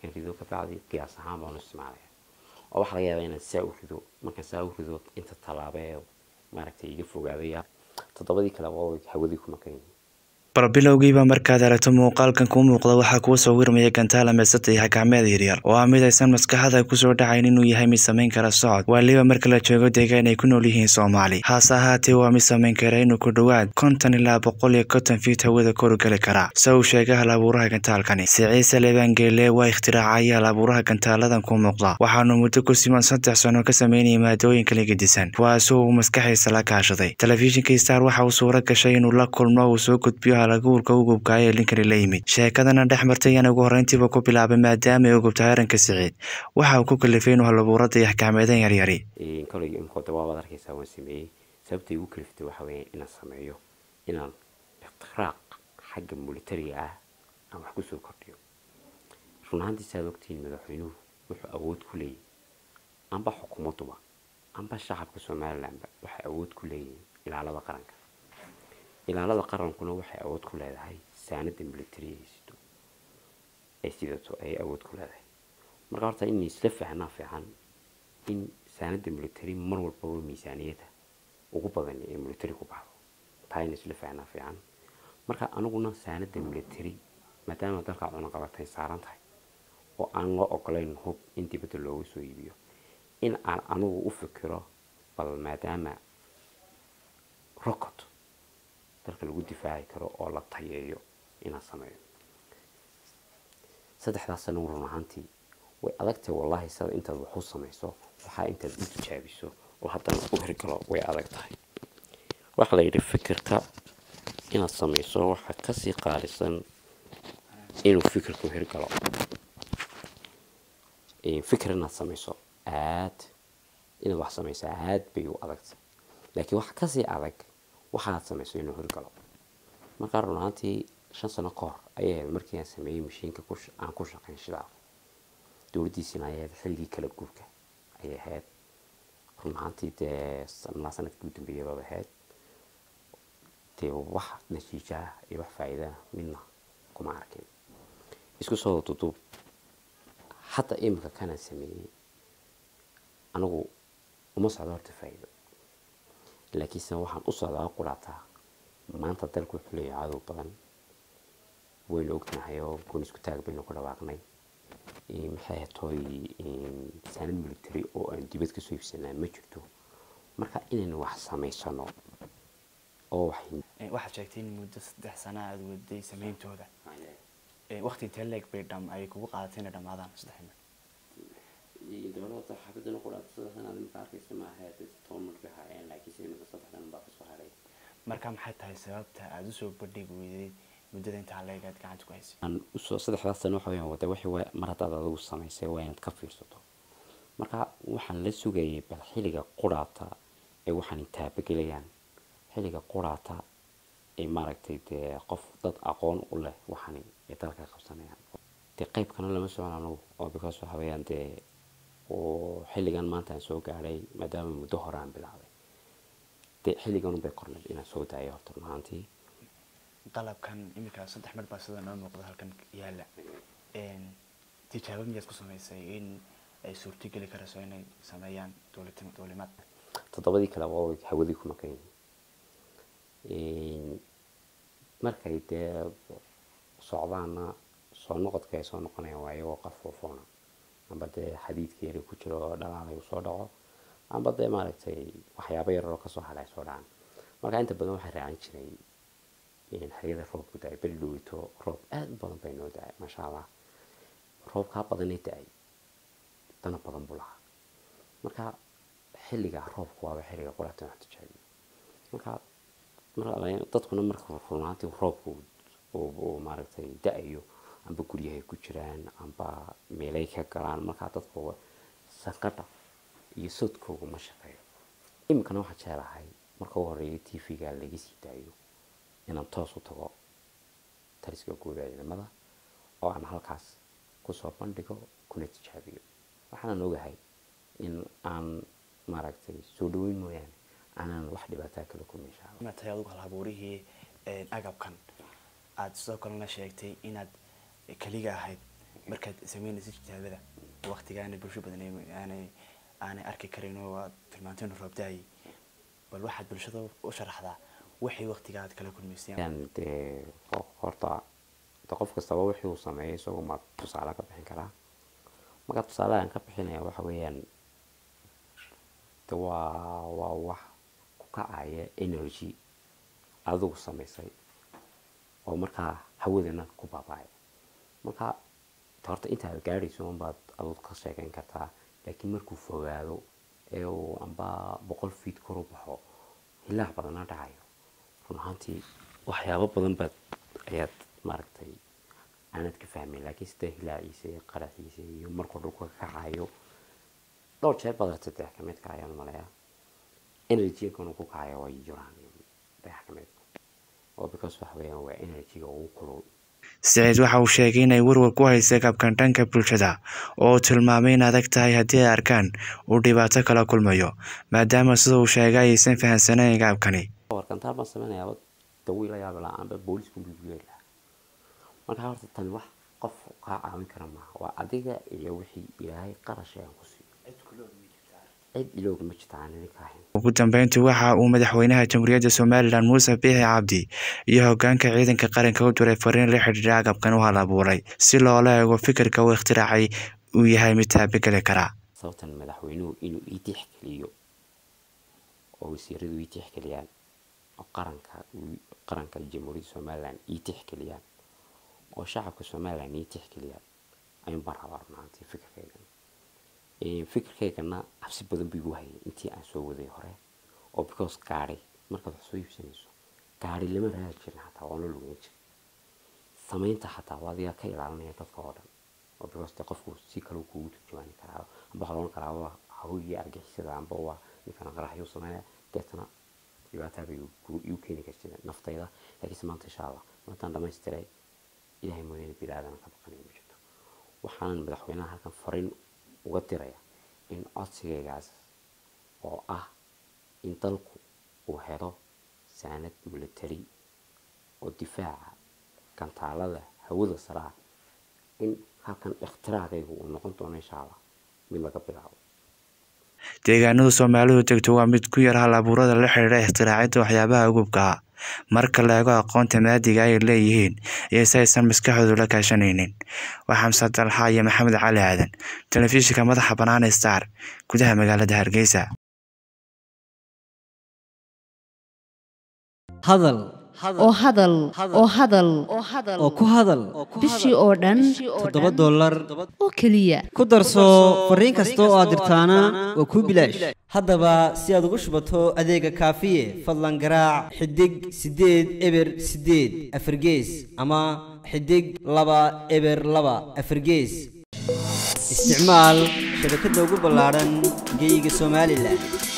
markaan rido kabacdi qiyaas ahaan baan u isticmaalaya oo waxaa laga yaabaa inaan saa u rido markaan saa u rido inta tallaabo ee maaragtay iga fogaadaya toddobadii kale waa hawadii ku maqan yihiin barbilowgiiba markaad aragto muuqaalkan kuu muuqda waxaa kuu sawirmaya gantaala meesata iyo xakaamyada yaryar oo ah mid aysan maskaxda kusoo dhacayn inuu yahay mid samayn kara socod waliba marka la joogo deegaan ay ku nool yihiin soomaali haase ahaatee waa mid samayn kara inuu ku dhowaad konton ilaa boqol iyo konton fiit hawada koru geli kara se uu sheegay hal abuuraha gantaalkani siciise lebangeele waa ikhtiraacaya hal abuuraha gantaaladan ku muuqda waxaanu muddo ku siman saddex sano ka sameynayay maadooyin kala gedisan kuwaasoo uu maskaxiisa la kaashaday telefishinka star waxa uu suuro gashay inuu la kulmo uu soo gudbiyo halaguurka ugubkaay ee linkani la yimid sheekadana dhex martay ayaan ugu horreyntiiba ku bilaabay maadaama ay ugubtahay arrinka siciid waxa uu ku kalifay inuu halabuurada iyo axkaameedan yaryari koley imkooda waabaad arkaysaa waan sameeyey sababtay igu kaliftay waxa weeye inaan sameeyo inaan ikhtiraaq xagga militariga ah aan wax kusoo kordhiyo run ahaantii saad ogtihiin madaxweynuhu wuxuu awood ku leeyahy amba xukuumaduba amba shacabka somalilanba waxay awood ku leeyihiin ilaalada qaranka ilaalada qarankuna waxay awood ku leedahay saanada militariga ay sido ay sidato ayay awood ku leedahay marka horta in isla fahnaa fiican in saanada military mar walbaba miisaaniyada ugu badan ee military ku baxdo taa in isla fahnaa fiican marka aniguna saanada military maadaama dalka cunaqabatay saaran tahay oo aan loo ogolayn hub in dibadda looga soo iibiyo in aan anigu u fikiro bal maadaama rocot dalka lagu difaaci karo oo la tayeeyo inaan sameeyo saddexdaas sano run ahaantii way adagtahay wallaahi sada intaad wax u samayso waxaa intaad u tijaabiso oo haddana u hirgalo way adag tahay waxaa la yidhi fikirka inaad samayso waxaa kasii qaalisan inuu fikirku hirgalo fikir inaad samayso aad inaad wax samayso aad bay u adagtay laakiin waxa kasii adag waxaad samayso inuu hirgalo markaa run ahaantii shan sano ka hor ayay ahayd markii aan sameeyey mashiinka aan ku shaqayn shidaal dowladdiisina ayay ahayd xilligii kala guurka ayay ahayd run ahaantii dee malaa sanadkii u dambeeyay baad ahayd dee wax natiijaa iyo wax faa'iidaa midna kuma arkin isku soo duduub hadda iminka kanaan sameeyey anigu uma socdo horta faa'iido laakiinse waxaan u socdaa quraataa maanta dalku wuxuu leeyahay cadow badan waynu ognahay oo goon isku taag baynu ku dhawaaqnay maxay hatooy saanad military oo aan dibad kasoo iibsanaa ma jirto marka inaynu wax samaysano oo wax waxaad sheegtay in muddo saddex sana aada waday sameyntooda waqti intee leeg bay dham ay kugu qaadatay inay dhammaadaan saddex mil dowladda xaafadana quraata saddexdan aad imika arkaysa maaha toban mil bay haayeen laakiinse imika saddexdan baa kasoo haray marka maxay tahay sababta aada usoo bandhigi weyday muddada intaa leeg aad gacanta ku haysay aan usoo saddexdaas sano waxa weyaan wada wixii waa mar haddaad adigu samaysay waa inaad ka fiirsato marka waxaan la sugayay bal xilliga quraata ee waxaan taabagelayaan xilliga quraata ee maaragtay dee qof dad aqoon u leh waxani ay dalka qabsanayaan dee qaybkana lama socon anagu oo because waxa weeyaan dee oo xilligan maanta aan soo gaadhay maadaama muddo hore aan bilaabay dee xilligan unbay qornayd inaan soo daayo horta run ahaantii qalabkan iminka saddex mar baa sida noo muuqda halkan yaala tijaabo miyaad ku samaysay in ay suurtogeli karayso inay sameeyaan dowlatim dowlimaad toddobadii kale waa hawadii ku maqan yihiin markay dee socdaana soo noqodka ay soo noqonayaan waa iyagoo qafoofoona amba dee xadiidka yari ku jiro oo dhalaalay usoo dhaco amba dee maaragtay waxyaabo yararoo kasoo hadhay soo dhacaan marka inta badan waxay raacan jiray xeriyada roobku da-ay beri dhoweyto roob aada u badan bay noo da-ay maasha allah roobkaa badanay da-ay dana badan buu lahaa marka xilliga roobku waaba xilliga quraatan wax tijaabiyo marka dadkuna marka runaantii roobku uu maaragtay da-ayo amba guryahay ku jiraan amba meelay ka galaan markaa dadku sanqadha iyo sodkooga ma shaqeeyo iminkana waxaa jeclahay marka u horeeya t v-ga laga sii daayo inaan toos u tago taliska guuda ciidamada oo aan halkaas kusoo bandhigo kuna tijaabiyo waxaanan ogahay in aan maaragtay soo dhaweyn mooyaane aanan wax dhibaataa kala kulmin insha allah ma tahay adugu halabuurihii agabkan aada sidoo kalena sheegtay inaad keliga ahayd markaad sameynaysa tijaabada waqtigaana bulsho badan ay- aanay aanay arki karin oo aad tilmaanteen roobdaayay bal waxaad bulshada u sharaxdaa wixii waqtiga aad kala kulmayseen Een, dee ho- horta de qof kastaba wixii uu sameeyay isagu ma tusaale ka bixin karaa marka tusaalehan ka bixinaya waxa weeyaan de waa waa wax ku kacaya energy adigu samaysay oo markaa hawadana ku baaba'ay marka de horta intaad gaadhayso unbaad adigu ka sheekeyn kartaa laakiin markuu fogaado ee uu amba boqol feet kor u baxo hilaac badana dhacayo run ahaantii waxyaabo badan baad ayaad maaragtay aanad ka fahmayn laakiin sida hilaaciisa iyo qaraxiisa iyo markuu dhulka ka kacayo dhowr jeer baad aragtay dayax ka midka ayaan maleeyaa energy-gan ku kacayo way jiraan dayax ka midka oo because waxa weeyaan waa energy-ga ugu kulul siciid waxa uu sheegay inay warwar ku haysay kabkan dhanka bulshada oo uu tilmaamay in adag tahay haddii ay arkaan uu dhibaato kala kulmayo maadaama sida uu sheegay aysan fahansanayn gaabkani warkantaal baan sameynayaaba dawiila yaabi lahaa amba boolisku bibiyeeli lahaa marka horta tani wax qof kaa caawin kara maaha waa adiga iyo wixii ilaahay qarash aan ku siiyo cid ilooga ma jirta aan idinka ahayn ugu dambeyntii waxa uu madaxweynaha jamhuuriyadda somalilan muuse biixi cabdi iyo hogaanka ciidanka qaranka u diray fariin la xidhiidha agabkan u hal abuuray si loola eego fikirka uu ikhtiraacay uu yahay mid taabageli kara sababtan madaxweynuhu inuu ii tixgeliyo oo wasiiradu ii tixgeliyaan oo qaranka uu- qaranka jamhuuriyadda somalilan ii tixgeliyaan oo shacabka somalilan ii tixgeliyaan ayuun baan rabaa run ahaantii fikirkaygan Ee, fikirkaygana cabsi badan buu igu hayay intii aan soo waday hore oo because gaari markaad wax soo iibsanayso gaari lama raadi jirin xataa waana lugeyn jirin samaynta xataa waa adiga ka ilaalinaya dadka oo dhan oo because de qofku si kale uu kugu turjumaani karaa amba waxaa loodhan karaa waa hawigii argixisada amba waa ninkan qaraxyuu sameynaya deetana dhibaataa bay igu- igu keeni kartid naftayda laakiinse maanta insha allah maantaan dhamaystiray ilaahay mooyaane bini aadana ka baqanaya ma jirto waxaanan madaxweynaha halkan fariin uga diraya in codsigaygaas oo ah in dalku uu helo saanad military oo difaaca gantaalada hawada sare ah in halkan ikhtiraacaygu uu noqon doono insha allah mid laga bilaabo deegaanada soomaalidu degto waa mid ku yar hal abuurada la xidhiidha ikhtiraacida waxyaabaha ugubka ah marka la eego aqoonta maadiga ay leeyihiin iyo si aysan maskaxdoodu la kaashanaynin waa xamse dalxa iyo maxamed cali aadan telefishinka madaxa bannaan ee star gudaha magaalada hargeysa hadal oo hadal oo hadal oo ku hadal bishii oo dhan toddoba dollar oo keliya ku darso fariin kasta oo aad dirtaana waa kuu bilaash haddaba si aad ugu shubato adeega kaafiye fadlan garaac xidig siddeed eber siddeed afargees ama xidig laba eber laba afargees isticmaal shabakadda ugu ballaaran geyga somalilan